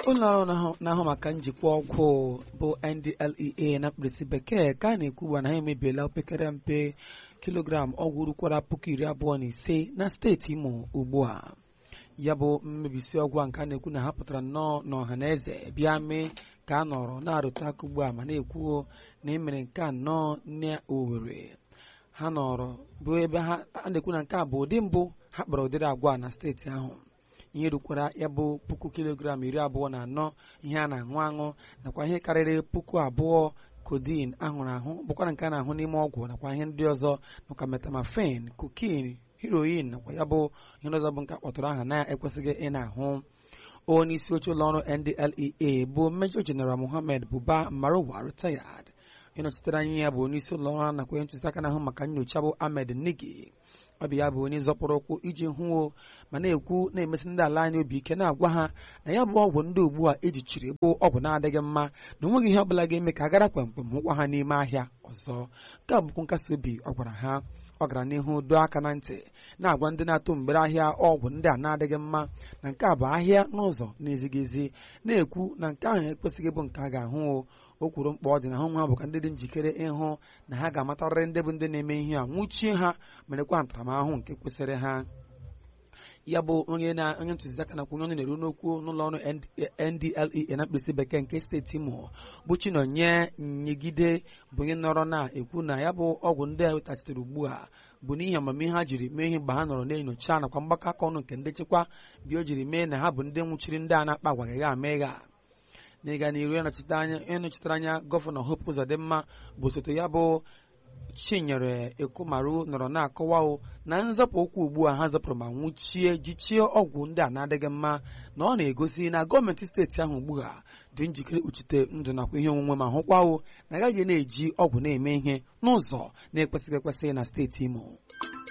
ụlọ ọrụ na-ahụ maka njikwa ọgwụ bụ NDLEA na mkpirisi bekee ka a na-ekwu ugbu a na ha emebiela opekere mpe kilogram ọgwụ rukwara puku iri abụọ na ise na steeti Imo ugbu a ya bụ mmebisi ọgwụ a nke a na-ekwu na ha pụtara nnọọ n'ọha na eze bịa mee ka a nọrọ na-arụtụ aka ugbu a ma na-ekwuo na emere nke a nnọọ n'Owerri ha nọrọ bụ ebe ha a na-ekwu na nke a bụ ụdị mbụ ha kpọrọ ụdịrị agwa na steeti ahụ ihe rukwara ya bụ puku kilogram iri abụọ na anọ ihe a na-aṅụ aṅụ nakwa ihe karịrị puku abụọ codeine ahụrụ ahụ bụkwara nke a na-ahụ n'ime ọgwụ nakwa ihe ndị ọzọ nakwa metamafen cocaine heroin nakwa ya bụ ihe ndị ọzọ bụ nke akpọtụrụ aha na-ekwesịghị ị na-ahụ onye isi oche ụlọ ọrụ NDLEA bụ Major General Mohammed Buba Marwa retired ịnọchitere anya ya bụ onye isi ụlọ ọrụ nakwa onye ntụziaka na-ahụ maka nyocha bụ Ahmed Nigi ọ bụ ya bụ onye zọpụrụ ụkwụ iji hụo ma na-ekwu na-emesi ndị ala anyị obi ike na-agwa ha na ya bụ ọgwụ ndị ugbu a ejichiri bụ ọgwụ na-adịghị mma na onweghị ihe ọbụla ga-eme ka a gara kwemkwem hụkwa ha n'ime ahịa ọzọ nke a bụkwa nkasi obi ọ gwara ha ọ gara n'ihu doo aka na ntị na-agwa ndị na-atụ mgbere ahịa ọgwụ ndị a na-adịghị mma na nke a bụ ahịa n'ụzọ na-ezighị ezi na-ekwu na nke ahụ ekwesịghị bụ nke a ga-ahụ o kwuru mkpa ọ dị na hụ ha bụ ka ndị dị njikere ịhụ na ha ga-amatarịrị ndị bụ ndị na-eme ihe a nwụchie ha merekwa ntaramahụhụ nke kwesịrị ha ya bụ onye na onye ntụziaka nakwa onye ọnụ na-eru n'okwu n'ụlọ ọrụ NDLEA na mkpirisi bekee nke steeti Imo bụ Chinonye Nyegide bụ onye nọrọ na-ekwu na ya bụ ọgwụ ndị a wetachitere ugbu a bụ n'ihi amamihe ha jiri mee ihe mgbe ha nọrọ na-enyocha nakwa mgbakọ aka ọnụ nke ndị nchekwa bi o jiri mee na ha bụ ndị nwụchiri ndị a na-akpa agwa gha ama ịgha n'ịga n'iru ịnọchitere anya gọvanọ Hope Uzodimma bụ osote ya bụ Chinyere Ekomaru nọrọ na-akọwa na nzọpụ ụkwụ ugbu a ha zọpụrụ ma nwụchie jichie ọgwụ ndị a na-adịghị mma na ọ na-egosi na gọọmenti steeti ahụ ugbu a dị njikere kpuchite ndụ nakwa ihe onwunwe ma hụkwawo na agaghị na-eji ọgwụ na-eme ihe n'ụzọ na-ekwesịghị ekwesị na steeti Imo